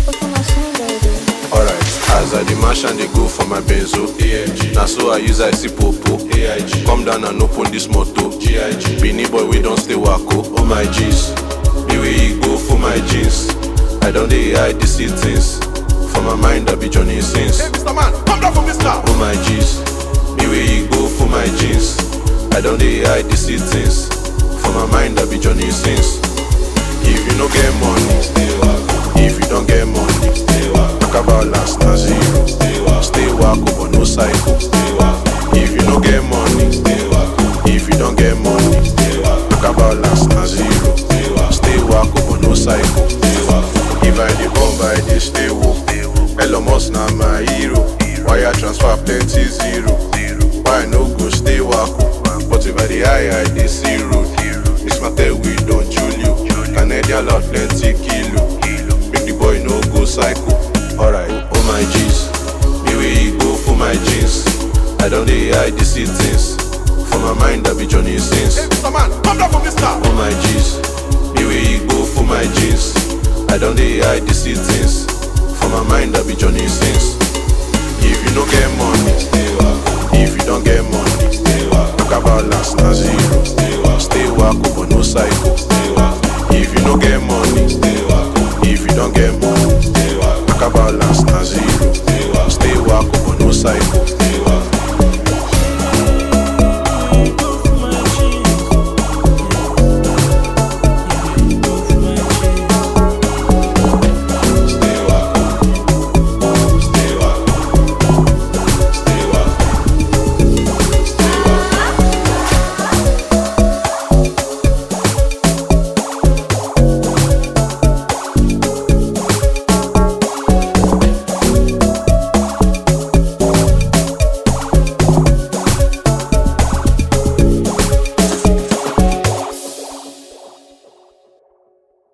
Alright, as I dey mash and dey go for my benzo AIG. Na so I use I see popo AIG. Come down and open this motor GIG. Beanie boy we don stay wako Oh my G's, me wey e go for my jeans. I don dey hide the see things. For my mind I be Johnny Sins. Hey, Mr. Man, come down from this car. Oh my G's, me wey e go for my jeans. I don dey hide the see things. For my mind I be Johnny Sins. If you no get money, stay wako. If you don't get money, stay wako. Talk about last na zero. Stay wako. Stay wako but no cycle. Stay wako. If you no get money, stay wako. If you don't get money, stay wako. Talk about last na zero. Stay wako. Stay wako but no cycle. Stay wako. If I dey bomb, I dey stay woke. Elon Musk na my hero. Wire transfer plenty zero. Why I no go stay wako? But if I dey high, I dey see road. Miss Martell, we don Julio. Canadian lot plenty kilo. Make the boy no go psycho. Alright, oh my G's. Me wey e go for my jeans. I don dey hide the see things. For my mind, I be Johnny Sins. Hey, Mr. Man, come down from this car. Oh my G's, me wey e go for my jeans. I don dey hide the see